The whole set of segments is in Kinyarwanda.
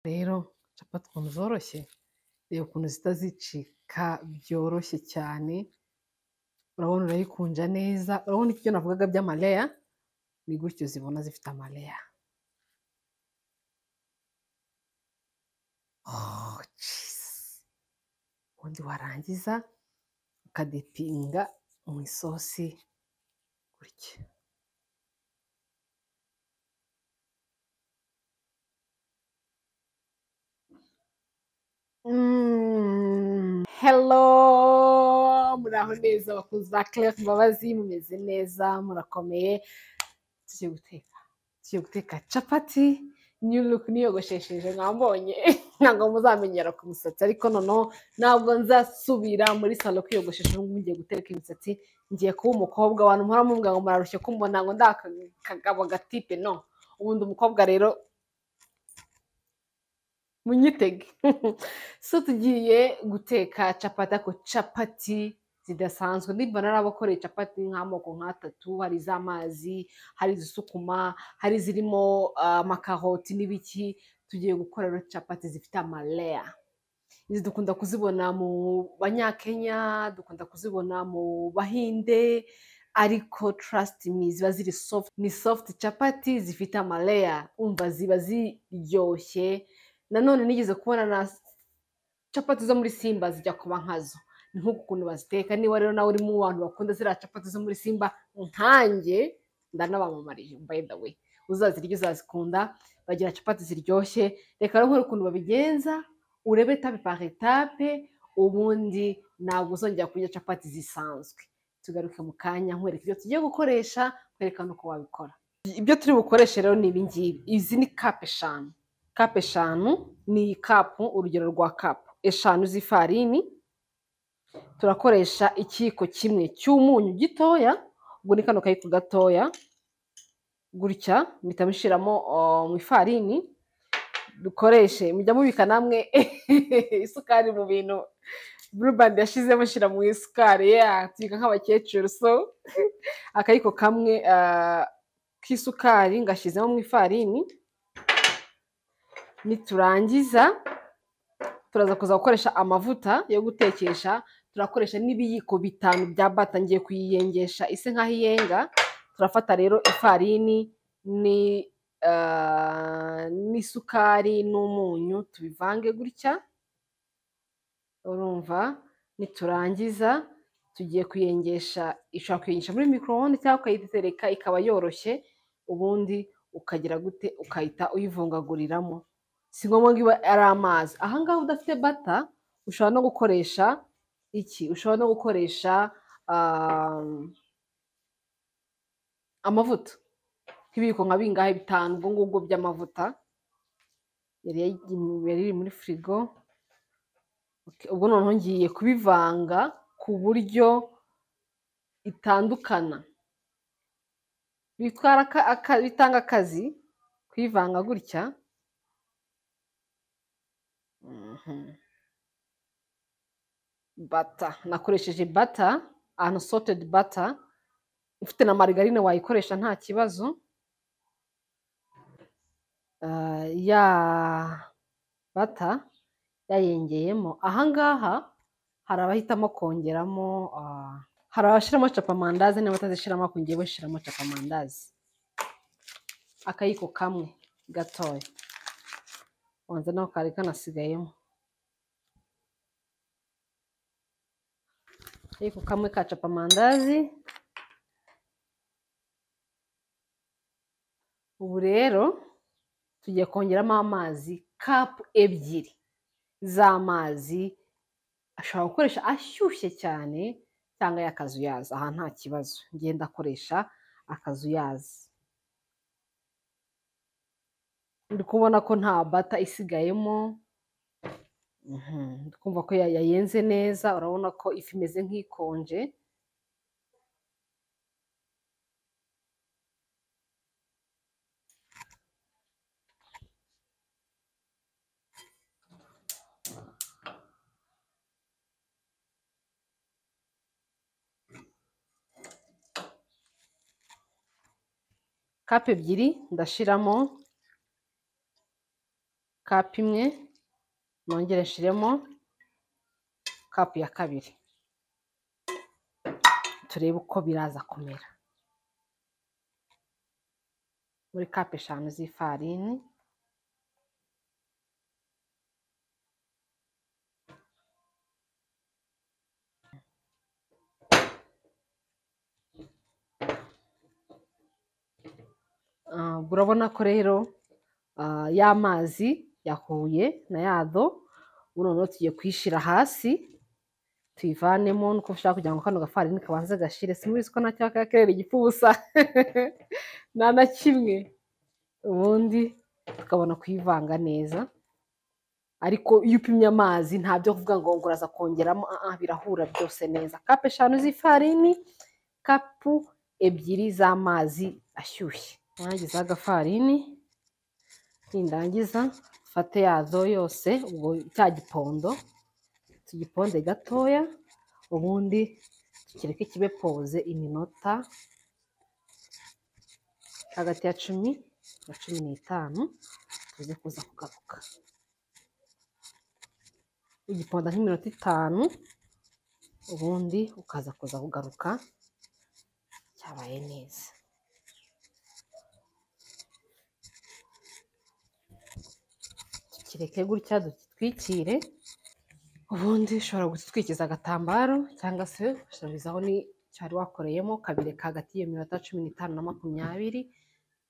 Rero capati ukuntu zoroshye, reba ukuntu zihita zicika byoroshye cyane, urabona urayikunja neza, urabona ibyo navugaga by'amaleya, ni gutyo zibona zifite amaleya. Oh, jeez! ubundi warangiza ukadepinga mu isosi gutya. Mm, hello muraho neza abakunzi ba Claire Mbabazi mumeze neza murakomeye tugiye guteka tugiye guteka capati new look niyogoshesheje mwambonye ntabwo muzamenyera ku musatsi ariko noneho ntabwo nzasubira muri salo kwiyogoshesha n'ubwo mugiye guteka imisatsi ngiye kuba umukobwa abantu muhora mubwira ngo murarushye kumbona ngo ndakagabo gatipe no ubundi umukobwa rero munyitege so tugiye guteka capati ariko capati zidasanzwe nimba nari abakoreye capati nk'amoko nk'atatu hari iz'amazi hari izisukuma hari izirimo ah, amakaroti n'ibiki tugiye gukora rero capati zifite amaleya izi dukunda kuzibona mu banyakenya dukunda kuzibona mu bahinde ariko trust me ziba ziri soft ni soft capati zifite amaleya umva ziba ziryoshye nanone nigeze kubona na capati zo muri simba zijya kuba nkazo ni nk'uku ukuntu baziteka niba rero nawe uri mu bantu bakunda ziriya capati zo muri simba nkanjye ndanabamamariye by the way uzazirya uzazikunda bagira capati ziryoshye reka rero nkore ukuntu babigenza urebe etape par etape ubundi ntabwo uzongera kurya capati zisanzwe tugaruke mu kanya nkwereka ibyo tugiye gukoresha nkwereka n'uko wabikora ibyo turi bukoreshe rero ni ibi ngibi izi ni kapu eshanu kapu eshanu ni kapu urugero rwa kapu eshanu z'ifarini turakoresha ikiyiko kimwe cy'umunyu gitoya ubwo ni kano kayiko gatoya gutya mpita mushyiramo oh, mu ifarini dukoreshe mujya mubika namwe isukari mu bintu burubandi yashizemo shyira mu isukari yeah, tubika nk'abakecuru so akayiko kamwe ah, k'isukari ngashyizemo mu ifarini niturangiza turaza kuza gukoresha amavuta yo gutekesha turakoresha n'ibiyiko bitanu bya bata ngiye kuyiyengesha ise nk'aho iyenga turafata rero ifarini ni ah, n'isukari n'umunyu tubivange gutya urumva niturangiza tugiye kuyengesha ishobora kuyengesha muri mikorowone cyangwa ukayitereka ikaba yoroshye ubundi ukagira gute ukahita uyivungaguriramo si ngombwa ngo ibe ari amazi aha ngaha udafite bata ushobora no gukoresha iki ushobora no gukoresha ah, amavuta nk'ibiyiko nka bingahe bitanu ubwo ngubwo by'amavuta yari yayi- yari iri muri firigo Ok, ubwo noneho ngiye kubivanga ku buryo itandukana bitwara aka- aka- bitanga akazi kuyivanga gutya Mhm. bata nakoresheje bata unsalted bata ufite na marigarine wayikoresha nta kibazo Ah, ya bata yayengeyemo ahangaha hari abahitamo kongeramo ah, hari abashyiramo capamandazi niba batazishyiramo ariko ngewe shyiramo capamandazi akayiko kamwe gatoya wanza naho kari kanasigayemo akayiko kamwe ka capamandazi ubu rero tugiye kongeramo amazi kapu ebyiri z'amazi ashobora gukoresha ashyushye cyane cyangwa y'akazuyazi aha nta kibazo ngenda akoresha akazuyazi ndi kubona ko nta bata isigayemo Mhm, ndi kumva ko ya- yayenze neza urabona ko ifi imeze nk'ikonje kapu ebyiri ndashiramo kapu imwe nongere nshiremo kapu ya kabiri turebe uko biraza kumera muri kapu eshanu z'ifarini Ah, urabona ko rero ah, y'amazi yahuye na yado ubu noneho tugiye kuyishyira hasi tuyivanemo nuko ushaka kugira ngo kano gafarini kabanze gashire simubizi ko nacyo kakerera igipfubusa nta na kimwe ubundi tukabona kuyivanga neza ariko iyo upimye amazi ntabyo kuvuga ngo ngo uraza kongeramo ah, ah, birahura byose neza kapu eshanu z'ifarini kapu ebyiri z'amazi ashyushye nangiza agafarini nindangiza mfate yazo yose ubwo cya gipondo tugiponde gatoya ubundi tukireke kibe poze iminota hagati ya cumi na cumi n'itanu tuze kuza kugaruka ugiponda nk'iminota itanu ubundi ukaza kuza kugaruka cyabaye neza kireke gutya dutwikire ubundi ushobora gutwikiza agatambaro cyangwa se ushobora ni cyari wakoreyemo ukabireka hagati y'iyo minota cumi n'itanu na makumyabiri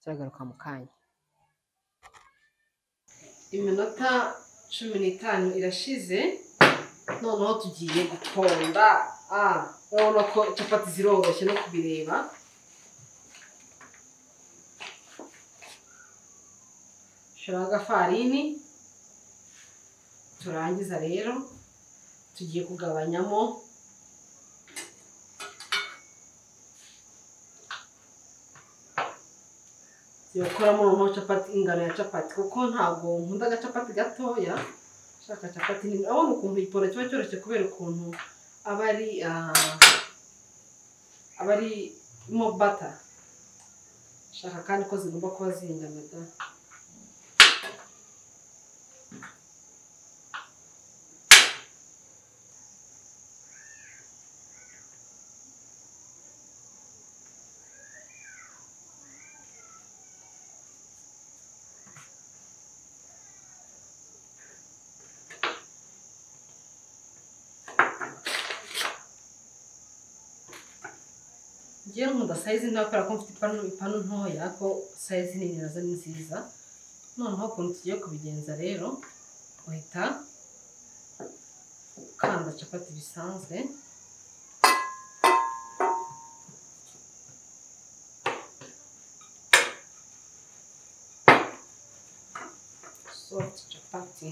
kiragaruka mu kanya iminota cumi n'itanu irashize noneho tugiye gutonda ah urabona ko capati ziroroshye no kubireba shiraho agafarini turangiza rero tugiye kugabanyamo yokoramo noneho capati ingano ya capati kuko ntabwo nkunda agacapati gatoya shaka capati nini urabona ukuntu igiporo kiba cyoroshye kubera ukuntu aba ari ah, aba arimo bata shaka kandi ko zigomba kuba zingana da ngewe nkunda sayizi ntoya kubera ko mfite ipanu ipanu ntoya ko sayizi nini nazo ni nziza noneho ukuntu tugiye kubigenza rero uhita ukanda capati bisanzwe soft capati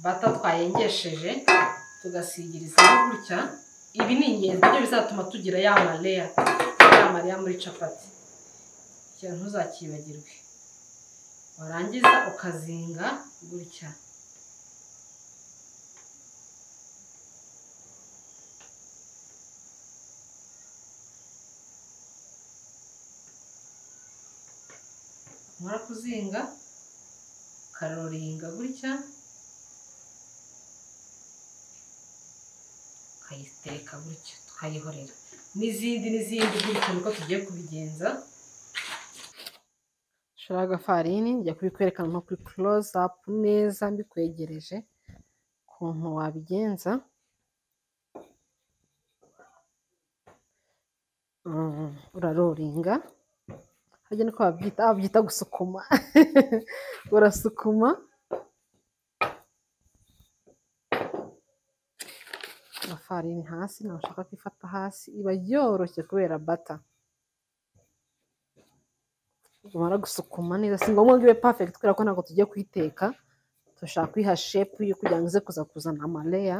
bata twayengesheje tugasigirizaho gutya ibi ni ingenzi nibyo bizatuma tugira ya mareya ya mareya muri capati kugira ntuzakibagirwe warangiza ukazinga gutya umara kuzinga ukaroringa gutya tukayiteka gutyo tukayihorera n'izindi n'izindi gutyo niko tugiye kubigenza shiraho agafarini njya kubikwerekana nko kuri close up neza mbikwegereje ukuntu wabigenza Mm, uraroringa harya niko babyita ah, babyita gusukuma urasukuma amafarini hasi ntabwo ushaka kuyifata hasi iba yoroshye kubera bata umara gusukuma neza si ngombwa ngo ibe perfect kubera ko ntabwo tugiye kuyiteka dushaka kuyiha shepu yo kugira ngo ize kuza kuzana amareya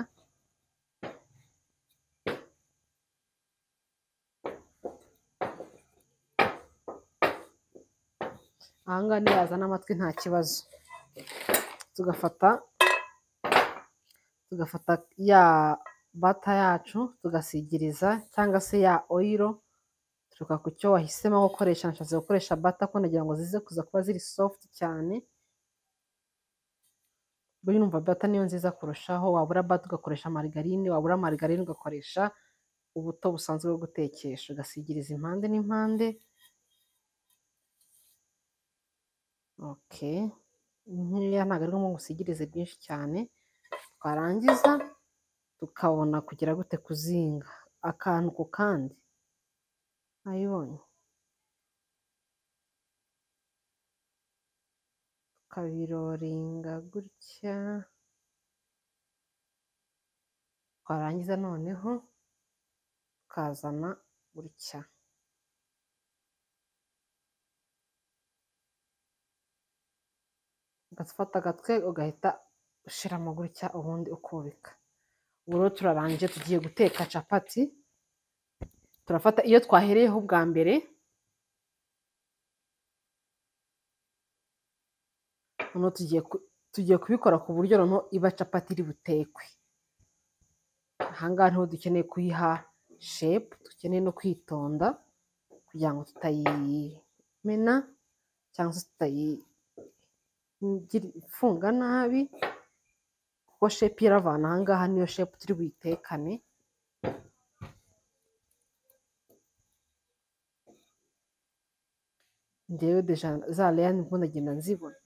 aha ngaha niyazana amatwi nta kibazo tugafata tugafata ya bata yacu tugasigiriza cyangwa se ya oyiro turuka ku cyo wahisemo gukoresha nashatse gukoresha bata ko nagira ngo zize kuza kuba ziri sofuti cyane buriya urumva bata niyo nziza kurushaho wabura bata ugakoresha marigarine wabura marigarine ugakoresha ubuto busanzwe bwo gutekesha ugasigiriza impande n'impande oke nkeya ntabwo ari ngombwa usigirize byinshi cyane twarangiza tukabona kugera gute kuzinga akantu ku kandi nayibonye tukabiroringa gutya twarangiza noneho tukazana gutya ugafata agatwe ugahita ushyiramo gutya ubundi ukubika ubu rero turarangije tugiye guteka capati turafata iyo twahereyeho bwa mbere noneho tugiye kubikora ku buryo noneho iba capati iri butekwe ahangaha niho dukeneye kuyiha shepu dukeneye no kwitonda kugira ngo tutayimena cyangwa se tutayifunga nabi kuko shepu iravana ahangaha niyo shepu turi buyitekane ngewe deja za leya nibwo ndagenda nzibona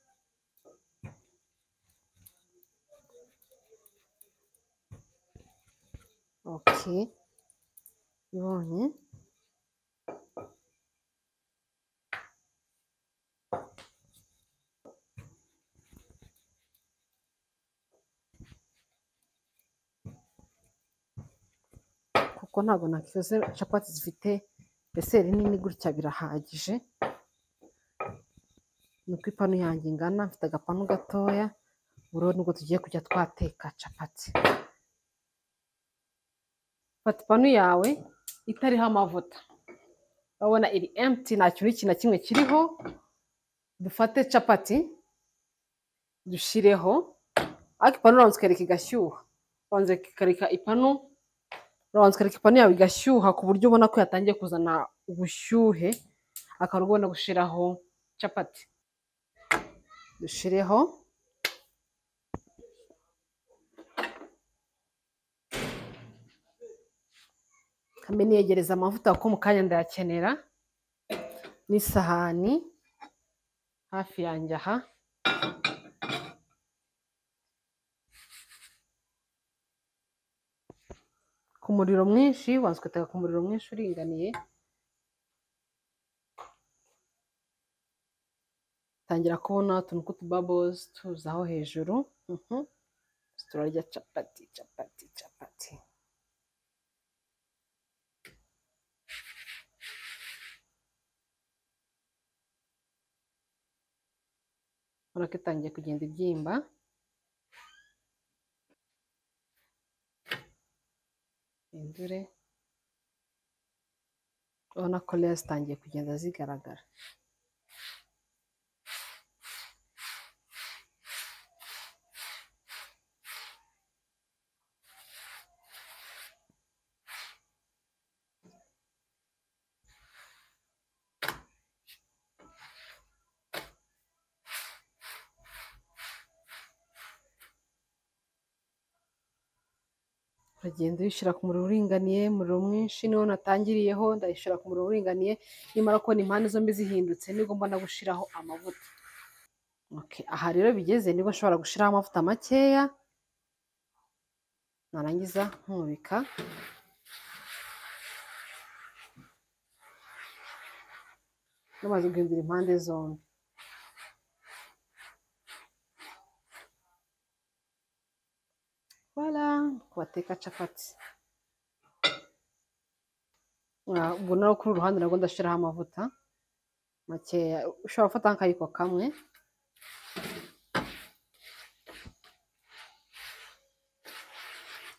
oke ibonye kuko ntabwo nakikoze capati zifite deseri nini gutya birahagije nuko ipanu yanjye ingana mfite agapanu gatoya buriho nubwo tugiye kujya twateka capati fata ipanu yawe itariho amavuta urabona iri emti nta kintu iki na kimwe kiriho dufate capati dushireho ariko ipanu urabanza ukareka igashyuha urabanza ukareka ipanu urabanza ukareka ipanu yawe igashyuha ku buryo ubona ko yatangiye kuzana ubushyuhe akaba ubona gushyiraho capati dushireho kamwe niyegereza amavuta kuko mu kanya ndayakenera n'isahani hafi yanjye aha ku muriro mwinshi wanze ugateka ku muriro mwinshi uringaniye tangira kubona utuntu tw'utubabozi tuzaho hejuru turarya capati capati capati urabona ko itangiye kugenda ibyimba indure urabona ko rero zitangiye kugenda zigaragara uragenda uyishyira ku muriro uringaniye umuriro mwinshi niwo natangiriyeho ndayishyira ku muriro uringaniye nimara kubona impande zombi zihindutse nibwo mbona gushyiraho amavuta aha rero bigeze nibwo nshobora gushyiraho amavuta makeya narangiza nkubika namaze guhindura impande zombi bateka capati ubwo nawe kuri uru ruhande nabwo ndashyiraho amavuta makeya ushobora gufata nk'akayiko kamwe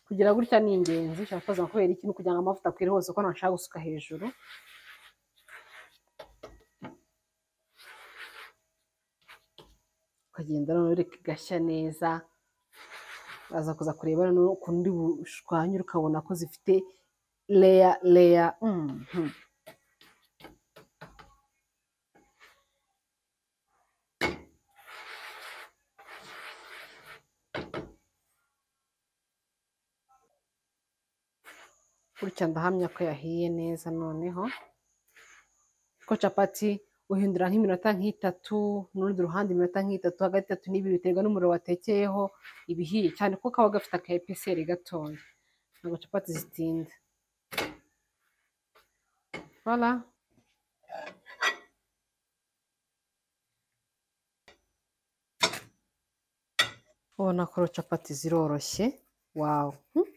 kugira gutya ni ingenzi ushobora kubaza kubera ikintu kugira ngo amavuta akwire hose ko ntashaka gusuka hejuru ukagenda noneho ureka igashya neza uraza kuza kureba noneho ukundi bushwanyure ukabona ko zifite leya leya mhm. gutya ndahamya ko yahiye neza noneho ko capati uhindura nk'iminota nk'itatu n'urundi ruhande iminota nk'itatu hagati itatu n'ibiri biterwa n'umuriro watekeyeho ibihiye cyane ko kaba gafite aka episeri gatoya ntabwo capati zitinda voilà ubona ko capati ziroroshye wawu hmm?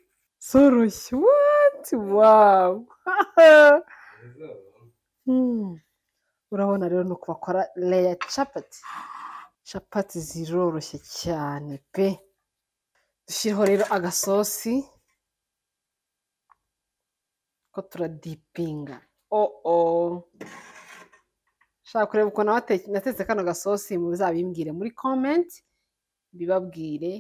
zoroshye what wawu Hmm. urabona rero ni uku bakora leya capati capati ziroroshye cyane pe dushyireho rero agasosi ko turadipinga oh oh ushaka kureba ukuntu wate- natetse kano gasosi muzabimbwire muri komenti bibabwire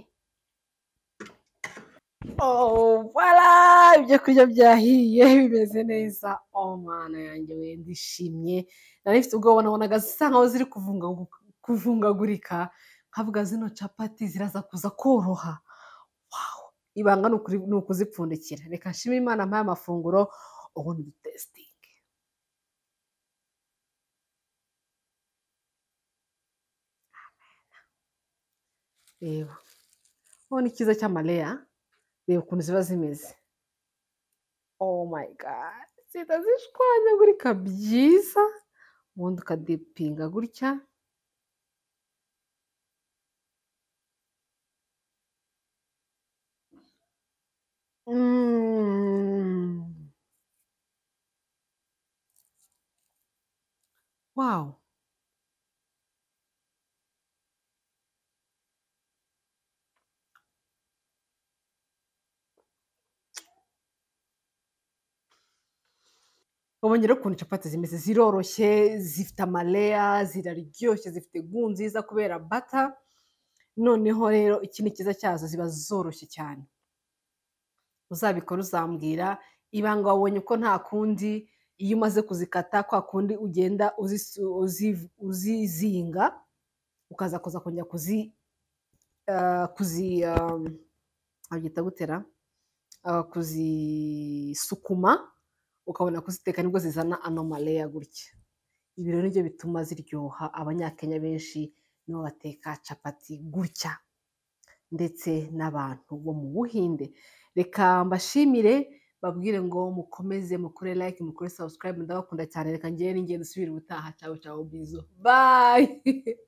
Oh, voilà! ibyo kurya byahiye bimeze neza oh mana yanjye we ndishimye nari mfite ubwoba nabonaga zisa nkaho ziri kuvungagu- kuvungagurika nkavuga zino capati ziraza kuza koroha wow. ibanga ni ukuri- ni ukuzipfundikira reka nshimire imana mpaye amafunguro ubundi dutesitinge reba ubona icyiza cy'amaleya reba ukuntu ziba zimeze oh my god zihita zishwanyagurika byiza ubundi ukadipinga gutya Mm. wow ubonye rero ukuntu capati zimeze ziroroshye zifite amaleya ziraryoshye zifite gu nziza kubera bata noneho rero ikindi cyiza cyazo ziba zoroshye cyane uzabikora uzambwira ibanga wabonye ko nta kundi iyo umaze kuzikata kwa kundi ugenda uzisu- uzi- uzizinga ukaza kuza kongera kuzi ah, kuzi ah, abyita gutera ah, kuzisukuma ukabona kuziteka nibwo zizana anomaleya gutya ibi rero nibyo bituma ziryoha abanyakenya benshi nibo bateka capati gutya ndetse n'abantu bo mu buhinde reka mbashimire babwire ngo mukomeze mukore like mukore subscribe ndabakunda cyane reka ngende ngende usubire ubutaha cyawe cyawe bizo bye